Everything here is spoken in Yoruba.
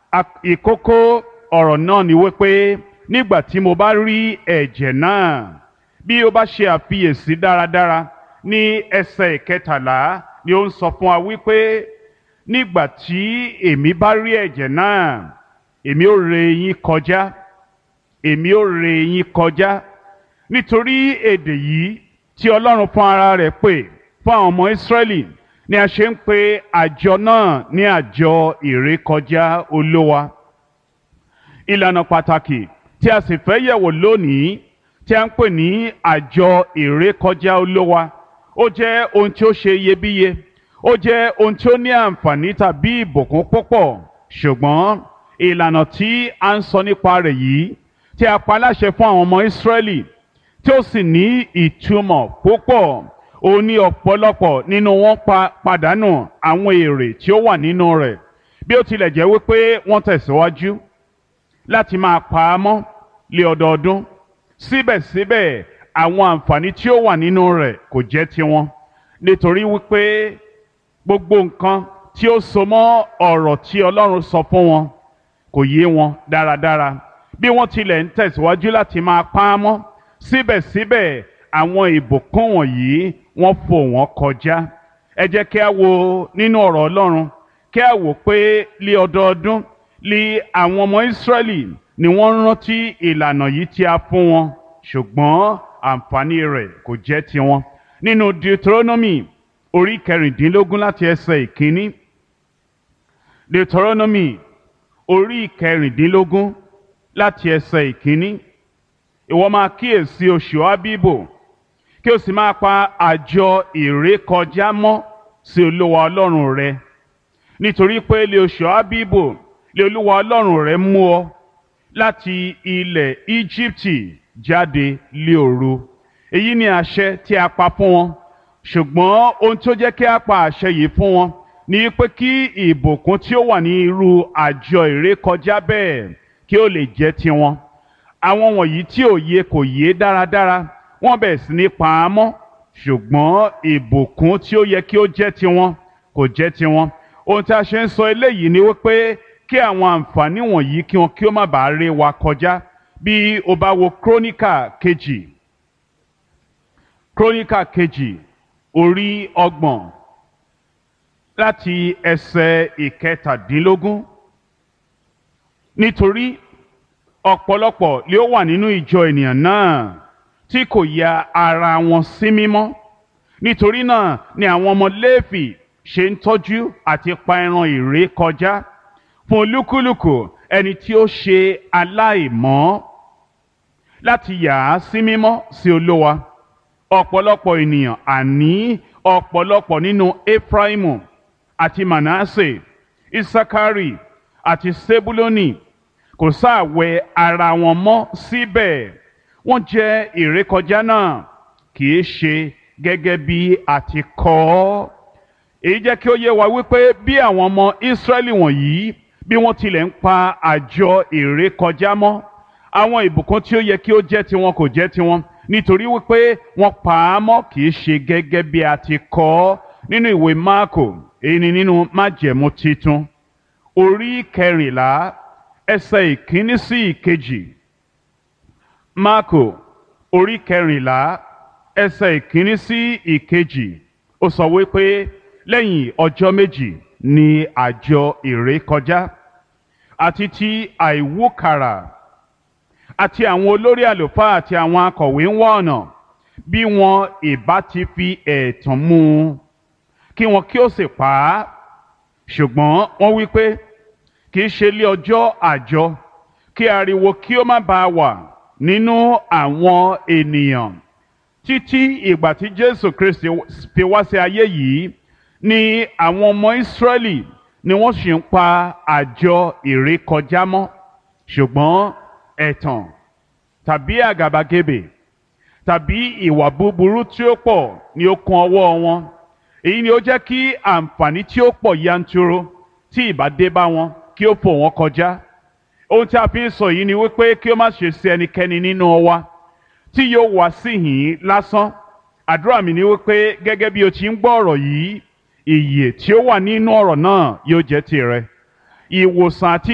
ìkókó ọ̀rọ̀ náà ni wípé nígbà tí mo bá rí ẹ̀jẹ̀ náà bí ó bá ṣe àfiyèsí dáradára ní ẹsẹ̀ ìkẹtàlá ni ó ń sọ fún wa wípé nígbà tí èmi bá rí ẹ̀jẹ̀ náà èmi ó ré yín kọjá èmi ó ré yín kọjá nítorí èdè yìí tí Ọlọ́run fún ara rẹ̀ pè fún àwọn ọmọ Ísírẹ́lì ni a ṣe ń pe àjọ náà ní àjọ ìrékọjá Olówa ìlànà pàtàkì tí a sì fẹ́ yẹ̀wò lónìí tí a ń pè ní àjọ ìrékọjá Olówa ó jẹ́ ohun tí ó ṣe iyebíye ó jẹ́ ohun tí ó ní àǹfààní tàbí ìbùkún púpọ̀ ṣùgbọ́n ìlànà tí a ń sọ nípa rẹ̀ yìí tí a pa láṣẹ fún àwọn ọmọ Ísírẹ́lì tí ó sì ní ìtumọ̀ púpọ̀ ó ní ọ̀pọ̀lọpọ̀ nínú wọn pa pàdánù àwọn èrè tí ó wà nínú rẹ̀ bí ó tilẹ̀ jẹ́ wípé wọ́n tẹ̀síwájú láti máa pa á mọ́ lé ọdọọdún síbẹ̀síbẹ̀ àwọn àǹfààní tí ó wà nínú rẹ̀ kò jẹ́ tiwọn nítorí wípé gbogbo nǹkan tí ó so mọ́ ọ̀rọ̀ tí Ọlọ́run sọ fún wọn kò yé wọn dáradára bí wọ́n tilẹ̀ ń tẹ̀síwájú láti máa pa á mọ́ síbẹ̀síbẹ̀ àwọn ìbùkún wọ̀nyí wọ́n fò wọ́n kọjá ẹ jẹ́ kí a wo nínú ọ̀rọ̀ Ọlọ́run kí a wò pé lé ọdọọdún lé àwọn ọmọ Ísírẹ́lì ni wọ́n rántí ìlànà yìí tí a fún wọn ṣùgbọ́n àǹfààní rẹ̀ kò jẹ́ tiwọn nínú Deuteronomy orí kẹrìndínlógún láti ẹsẹ̀ ìkíní Deuteronomy orí kẹrìndínlógún láti ẹsẹ̀ ìkíní ìwọ máa kíyèsí oṣù Ábíbò kí o sì máa pa àjọ ìrékọjá mọ́ sí Olúwa Ọlọ́run rẹ nítorí pé lé oṣù Ábíbò lé Olúwa Ọlọ́run rẹ mú ọ láti ilẹ̀ Íjíbítì jáde lé òru èyí ni àṣẹ tí a pa fún wọn ṣùgbọ́n ohun tó jẹ́ kí a pa àṣẹ yìí fún wọn ni pé kí ìbùkún tí ó wà ní irú àjọ ìrékọjá bẹ́ẹ̀ kí ó lè jẹ́ tiwọn àwọn wọ̀nyí tí ò yé kò yé dáradára wọ́n bẹ̀rẹ̀ sí ní pa á mọ́ ṣùgbọ́n ìbùkún tí ó yẹ kí ó jẹ́ tiwọn kò jẹ́ tiwọn ohun tí a ṣe ń sọ eléyìí ni wípé kí àwọn àǹfààní wọ̀nyí kí wọn kí ó má bàa ré wa kọjá bí o bá wo króníkà kejì króníkà kejì orí ọgbọ̀n láti ẹsẹ̀ ìkẹtàdínlógún nítorí ọ̀pọ̀lọpọ̀ lé ó wà nínú ìjọ ènìyàn náà tí kò ya ara wọn sí mímọ́ nítorí náà ni àwọn ọmọ Léfì ṣe ń tọ́jú àti pa ẹran ìré kọjá fún olúkúlùkù ẹni tí ó ṣe aláìmọ́ láti yà á sí mímọ́ sí Olúwa ọ̀pọ̀lọpọ̀ ènìyàn àní ọ̀pọ̀lọpọ̀ nínú Efraimu àti Manasse Isakari àti Sebuloni kò sáàwẹ̀ ara wọn mọ́ síbẹ̀ wọ́n jẹ́ ìrékọjá náà kì í ṣe gẹ́gẹ́ bí a ti kọ ọ́ èyí jẹ́ kí ó yé wa wípé bí àwọn ọmọ Ísírẹ́lì wọ̀nyí bí wọ́n tilẹ̀ ń pa àjọ ìrékọjá mọ́ àwọn ìbùkún tí ó yẹ kí ó jẹ́ tiwọn kò jẹ́ tiwọn nítorí wípé wọ́n pa á mọ́ kì í ṣe gẹ́gẹ́ bí a ti kọ ọ́ nínú ìwé Máàkò èyí ni nínú májẹ̀mú titun orí kẹrìnlá ẹsẹ̀ ìkíní sí ìkejì Máàkò orí kẹrìnlá ẹsẹ̀ ìkíní sí ìkejì ó sọ wípé lẹ́yìn ọjọ́ méjì ni àjọ ìrékọjá àti ti àìwúkàrà àti àwọn olórí àlùfáà àti àwọn akọ̀wé ń wá ọ̀nà bí wọn ìbá ti fi ẹ̀tàn mú un kí wọn kí ó sì pa á ṣùgbọ́n wọ́n wí pé kì í ṣe lé ọjọ́ àjọ kí ariwo kí ó má bàa wà nínú àwọn ènìyàn títí ìgbà tí Jésù Kristi fi wá sí ayé yìí ni àwọn ọmọ Ísírẹ́lì ni wọ́n sì ń pa àjọ ìrékọjá mọ́ ṣùgbọ́n ẹ̀tàn tàbí àgàbàgebè tàbí ìwà búburú tí ó pọ̀ ni ó kún ọwọ́ wọn èyí ni ó jẹ́ kí àǹfààní tí ó pọ̀ yanturu tí ìbá dé bá wọn kí ó fò wọ́n kọjá ohun tí a fi ń sọ yìí ni wípé kí ó má ṣe sí ẹnikẹ́ni nínú wa tí yóò wá síhìn lásán àdúrà mi ni wípé gẹ́gẹ́ bí o ti ń gbọ́ ọ̀rọ̀ yìí ìyè tí ó wà nínú ọ̀rọ̀ náà yóò jẹ́ tirẹ̀ ìwòsàn àti